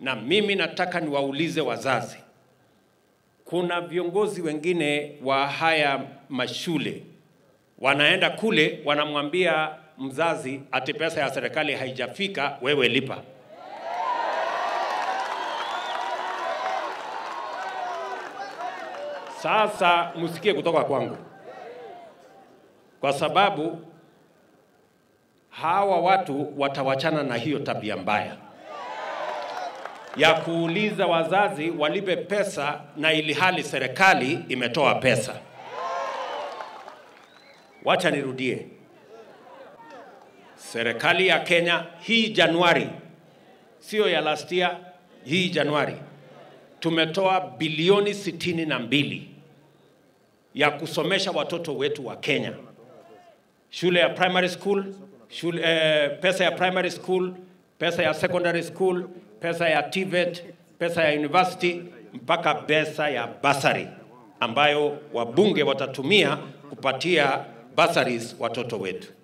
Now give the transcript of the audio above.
na mimi nataka niwaulize wazazi, kuna viongozi wengine wa haya mashule wanaenda kule wanamwambia mzazi ati pesa ya serikali haijafika, wewe lipa. Sasa msikie kutoka kwangu, kwa sababu hawa watu watawachana na hiyo tabia mbaya ya kuuliza wazazi walipe pesa na ili hali serikali imetoa pesa. Wacha nirudie, serikali ya Kenya hii Januari, sio ya last year, hii Januari tumetoa bilioni sitini na mbili ya kusomesha watoto wetu wa Kenya, shule ya primary school, shule, eh, pesa ya primary school, pesa ya secondary school, pesa ya TVET, pesa ya university mpaka pesa ya basari ambayo wabunge watatumia kupatia bursaries watoto wetu.